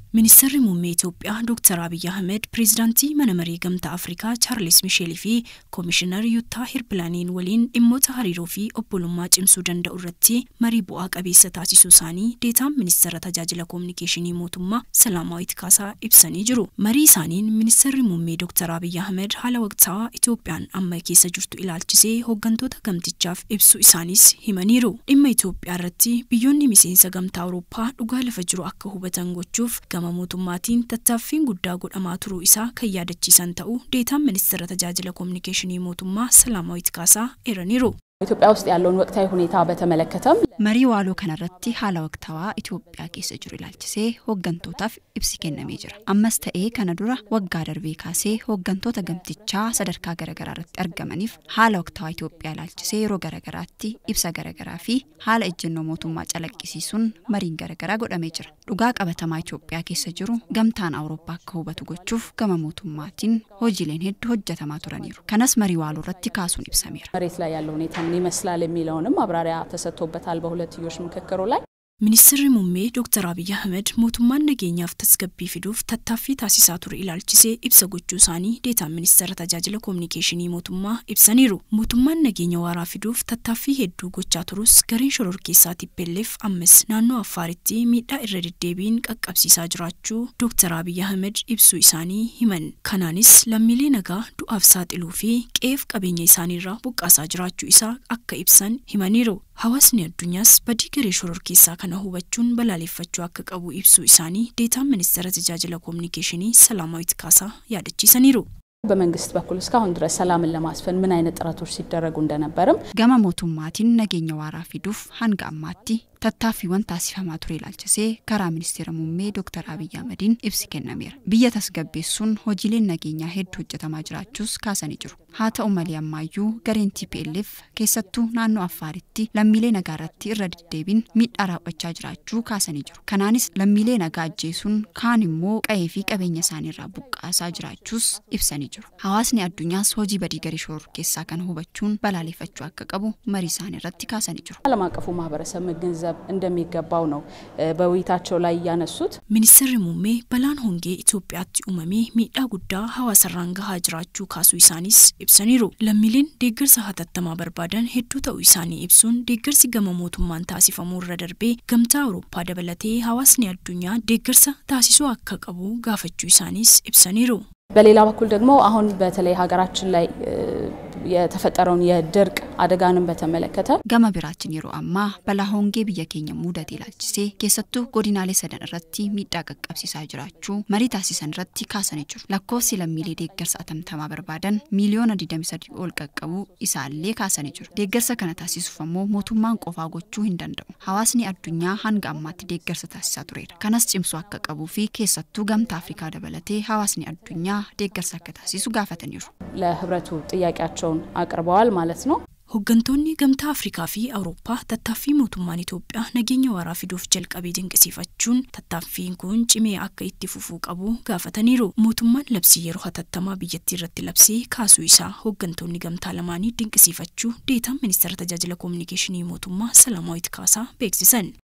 Ministeerri muummee Itoophiyaa Dr. Abiyyi Ahmed pireezidaantii mana maree gamtaa Afrikaa Chaarlis Misheelii fi Koomishinar Yuuttaa Hirpilaaniin waliin dhimmoota hariiroo fi obbolummaa cimsuu danda'u irratti marii bu'aa qabeessa taasisuu isaanii deetaan ministeera tajaajila koominikeeshinii mootummaa Salaamaawit Kaasaa ibsanii jiru. Marii isaaniin ministeerri muummee Dr. Abiyyi Ahmed haala waqtaawaa Itoophiyaan amma keessa jirtu ilaalchisee hooggantoota gamtichaaf ibsu isaanis himaniiru. Dhimma Itoophiyaa irratti biyyoonni miseensa gamtaa Awurooppaa dhugaa lafa jiru akka hubatan gochuuf gama mootummaatiin tattaaffiin guddaa godhamaa turuu isaa kan yaadachiisan ta'uu deetaan ministeera tajaajila koominikeeshinii mootummaa Salaamaawit Kaasaa eeraniiru. ኢትዮጵያ ውስጥ ያለውን ወቅታዊ ሁኔታ በተመለከተም Marii waaloo kanarratti haala waqtaawaa Itoophiyaa keessa jiru ilaalchisee hooggantootaaf ibsi kennamee jira. Ammas ta'ee kana dura waggaa darbee kaasee hooggantoota gamtichaa sadarkaa garaagaraa irratti argamaniif haala waqtaawaa Itoophiyaa ilaalchisee yeroo garaagaraatti ibsa garaagaraa fi haala ejjennoo mootummaa calaqqisiisuun mariin garaagaraa godhamee jira. Dhugaa qabatamaa Itoophiyaa keessa jiru gamtaan Awurooppaa akka hubatu gochuuf gama mootummaatiin hojiileen hedduu hojjetamaa turaniiru. Kanas marii waaloo irratti kaasuun ibsameera. መሬት ላይ ያለው ሁኔታ ምን ይመስላል የሚለውንም ማብራሪያ ተሰጥቶበታል በሁለትዮሽ ምክክሩ ላይ። Ministeerri muummee Dr. Abiyyi Ahmed mootummaan nageenyaaf tasgabbii fiduuf tattaaffii taasisaa ture ilaalchisee ibsa gochuu isaanii deetaan ministeera tajaajila koominikeeshinii mootummaa ibsaniiru. Mootummaan nageenya waaraa fiduuf tattaaffii hedduu gochaa turus gareen shororkeessaa TPLF ammas naannoo Affaaritti miidhaa irra deddeebiin qaqqabsiisaa jiraachuu Dr. Abiyyi Ahmed ibsuu isaanii himan. Kanaanis lammiilee nagaa du'aaf saaxiluu fi qe'eef qabeenya isaaniirraa buqqaasaa jiraachuu isaa akka ibsan himaniiru. Hawaasni addunyaas badii garee shororkeessaa kana hubachuun balaaleffachuu akka qabu ibsuu isaanii deetaan ministeera tajaajila koominikeeshinii Salaamaawit Kaasaa yaadachiisaniiru. በመንግስት በኩል እስካሁን ድረስ ሰላምን ለማስፈን ምን አይነት ጥረቶች ሲደረጉ እንደነበርም Gama mootummaatiin nageenya waaraa fiduuf hanga ammaatti tattaaffiiwwan taasifamaa ture ilaalchisee karaa ministeera muummee Dr. Abiyyi Ahmediin ibsi kennameera. Biyya tasgabbeessuun hojiileen nageenyaa hedduu hojjetamaa jiraachuus kaasanii jiru. Haa ta'u malee ammaayyuu gareen TPLF keessattuu naannoo Affaaritti lammiilee nagaa irratti irra deddeebiin miidhaa raawwachaa jiraachuu kaasanii jiru. Kanaanis lammiilee nagaa ajjeesuun kaan immoo qa'ee fi qabeenya isaaniirraa buqqaasaa jiraachuus ibsanii jiru. Hawaasni addunyaas hojii badii garee shororkeessaa kana hubachuun balaaleffachuu akka qabu marii isaanii irratti kaasanii jiru. ዓለም አቀፉ ማህበረሰብ መገንዘብ እንደሚገባው ነው በውይይታቸው ላይ ያነሱት። Ministeerri muummee balaan hongee Itoophiyaatti uumamee miidhaa guddaa hawaasarraan gahaa jiraachuu kaasuu isaanis ibsaniiru. Lammiileen deeggarsa hatattamaa barbaadan hedduu ta'uu isaanii ibsuun deeggarsi gama mootummaan taasifamuu irra darbee gamtaa Awurooppaa dabalatee hawaasni addunyaa deeggarsa taasisuu akka qabu gaafachuu isaanis ibsaniiru. በሌላ በኩል ደግሞ አሁን በተለይ ሀገራችን ላይ የተፈጠረውን የድርቅ አደጋንም በተመለከተ Gama biraatiin yeroo ammaa balaa hongee biyya keenya mudate ilaalchisee keessattuu godinaalee sadan irratti miidhaa qaqqabsiisaa jiraachuu marii taasisan irratti kaasanii jiru. Lakkoofsi lammiilee deeggarsa atamtamaa barbaadan miiliyoona 23 ol qaqqabuu isaallee kaasanii jiru. Deeggarsa kana taasisuuf ammoo mootummaan qofaa gochuu hin danda'u. Hawaasni addunyaa hanga ammaatti deeggarsa taasisaa tureera. Kanas cimsuu akka qabuu fi keessattuu gamtaa Afrikaa dabalatee hawaasni addunyaa deeggarsa akka taasisu gaafataniiru. ለህብረቱ ጥያቄያቸውን አቅርበዋል ማለት ነው። Hooggantoonni gamtaa Afrikaa fi Awurooppaa tattaaffii mootummaan Itoophiyaa nageenya waaraa fiduuf jalqabee dinqisiifachuun tattaaffiin kun cimee akka itti fufuu qabu gaafataniiru. Mootummaan labsii yeroo hatattamaa biyyattii irratti labsee kaasuu isaa hooggantoonni gamtaa lamaanii dinqisiifachuu deetaan ministeera tajaajila koominikeeshinii mootummaa Salaamaawit Kaasaa beeksisan.